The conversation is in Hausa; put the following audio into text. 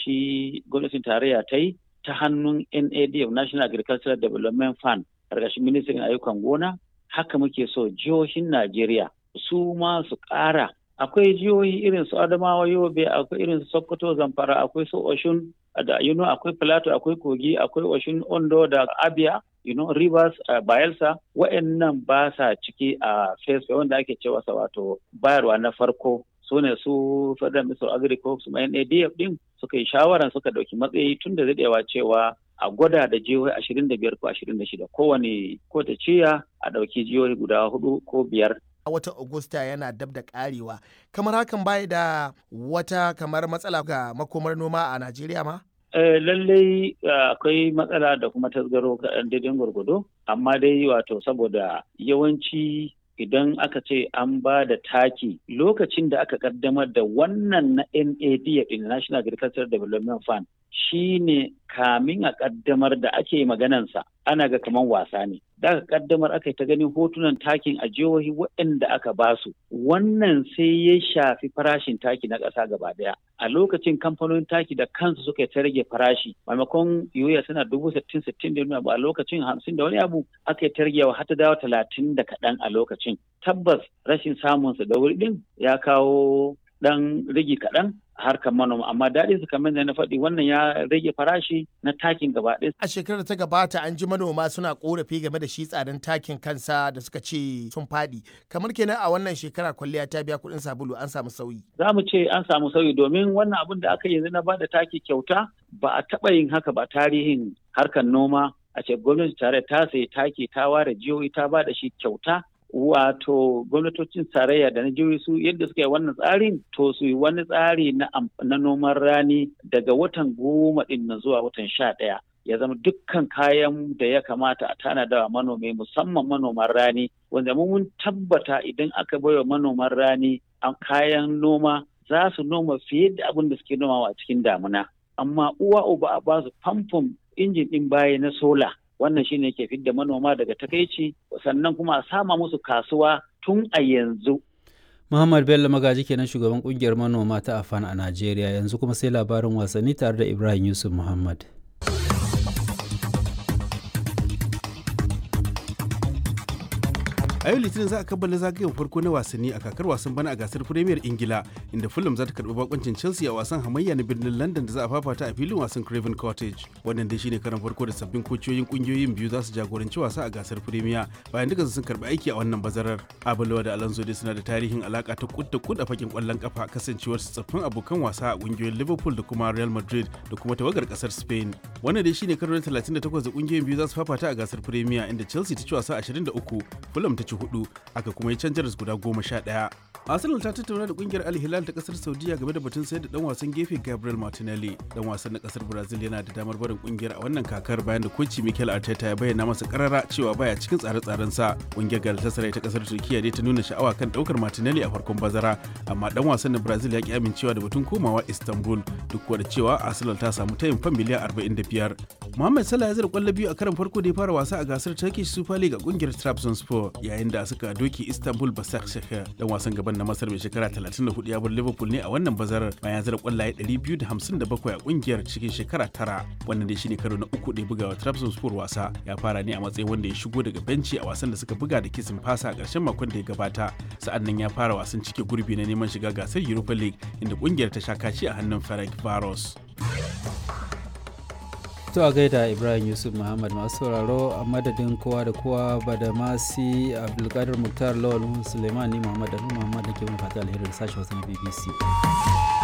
shi gwamnatin tarayya ta yi ta hannun NADF National Agricultural Development Fund ƙarƙashin ministrin ayyukan gona haka muke so jihohin Najeriya su ma su ƙara akwai jihohi irin su Adamawa Yobe akwai irin su Sokoto Zamfara akwai su Oshun da you know, akwai Plateau akwai Kogi akwai Oshun Ondo da Abia you know, Rivers uh, Bayelsa wa'annan ba sa ciki a uh, phase wanda ake cewa wato bayarwa na farko su ne su Federal Minister of Agriculture su NADF din suka yi shawaran suka dauki matsayi tun da daɗewa cewa a gwada da jihohi ashirin da biyar ko ashirin da shida kowane ko ta ciya a ɗauki jihohi guda hudu ko biyar a watan Agusta yana dab da karewa kamar hakan bai da wata kamar matsala ga makomar noma a Najeriya ma? Uh, lallai akwai uh, matsala da kuma tasgaro daidai gwargwado amma dai wato saboda yawanci idan aka ce an ba da taki lokacin da aka kaddamar da wannan na NAD National Agricultural Development Fund shi ne kamin a kaddamar da ake maganansa ana ga kaman wasa ne. Da aka kaddamar aka yi ta ganin hotunan takin a jihohi waɗanda aka basu. Wannan sai ya shafi farashin taki na ƙasa gaba ɗaya. A lokacin kamfanonin taki da kansu suka ta rage farashi. Maimakon yoya suna dubu sittin sittin da a lokacin hamsin da wani abu aka yi ta ragewa har ta dawo talatin da kaɗan a lokacin. Tabbas rashin samunsa da wuri ɗin ya kawo ɗan rigi kaɗan harkar manoma amma daɗin su kamar da na faɗi wannan ya rage farashi na takin gaba ɗaya. A shekarar ta gabata an ji manoma suna korafi game da shi tsadan takin kansa da suka ce sun faɗi. Kamar kenan a wannan shekara kwalliya ta biya kuɗin sabulu an samu sauyi. Za mu ce an samu sauyi domin wannan abin da aka yi yanzu na bada taki kyauta ba a taɓa yin haka ba tarihin harkar noma a ce gwamnati tare ta sayi taki ta ware jihohi ta bada shi kyauta wato gwamnatocin tarayya da na jihohi su yadda suka yi wannan tsarin to su yi wani tsari na, na noman rani daga watan goma din na zuwa watan sha ɗaya ya zama dukkan kayan da ya kamata a tanada wa manomi musamman manoman rani wanda mun tabbata idan aka baiwa manoman rani a kayan noma za su noma fiye da abin da suke nomawa a cikin damuna amma uwa uba a ba su famfon injin ɗin baya na sola wannan shine ke fidda manoma daga takaici sannan kuma a sama musu kasuwa tun a yanzu Muhammad Bello Magaji kenan shugaban kungiyar manoma ta Afan a Najeriya yanzu kuma sai labarin wasanni tare da Ibrahim Yusuf Muhammad. a yau litinin za a kammala zagayen farko na wasanni a kakar wasan bana a gasar premier ingila inda fulham za ta karbi bakoncin chelsea a wasan hamayya na birnin london da za a fafata a filin wasan craven cottage wannan dai shine karan farko da sabbin kociyoyin kungiyoyin biyu za su jagoranci wasa a gasar premier bayan duka sun karbi aiki a wannan bazarar abulawa da alonso dai suna da tarihin alaka ta kud da kud a fakin kwallon kafa kasancewar su tsaffin abokan wasa a kungiyoyin liverpool da kuma real madrid da kuma tawagar kasar spain wannan dai shine karo na 38 da kungiyoyin biyu za su fafata a gasar premier inda chelsea ta ci wasa 23 fulham ta ci hudu aka kuma yi canjar guda goma sha ɗaya. Arsenal ta tattauna da kungiyar Al Hilal ta kasar Saudiya game da batun sayar da dan wasan gefe Gabriel Martinelli. Dan wasan na kasar Brazil yana da damar barin kungiyar a wannan kakar bayan da koci Mikel Arteta ya bayyana masa karara cewa baya cikin tsare-tsaren sa. Kungiyar Galatasaray ta kasar Turkiya dai ta nuna sha'awa kan daukar Martinelli a farkon bazara, amma dan wasan na Brazil ya ki amincewa da batun komawa Istanbul duk da cewa Arsenal ta samu tayin fan miliyan 45. Mohamed Salah ya zira kwallo biyu a karan farko da ya fara wasa a gasar Turkish Super League a kungiyar Trabzonspor yayin da suka doki Istanbul Basaksehir. Dan wasan gaban na Masar mai shekara 34 ya bar Liverpool ne a wannan bazarar bayan zira kwallaye 257 a kungiyar cikin shekara tara. Wannan dai shine karo na uku da ya buga wa Trabzonspor wasa. Ya fara ne a matsayin wanda ya shigo daga benci a wasan da suka buga da kisin fasa a ƙarshen makon da ya gabata. Sa'an nan ya fara wasan cike gurbi na neman shiga gasar Europa League inda kungiyar ta sha kaci a hannun Ferenc Varos. To a gaida Ibrahim Yusuf Muhammad masu sauraro a madadin kowa da kowa ba da masi Abdulkadir Muktar Lawal Suleiman ni Muhammad da Muhammad da ke mun fata alheri da sashen wasu na BBC.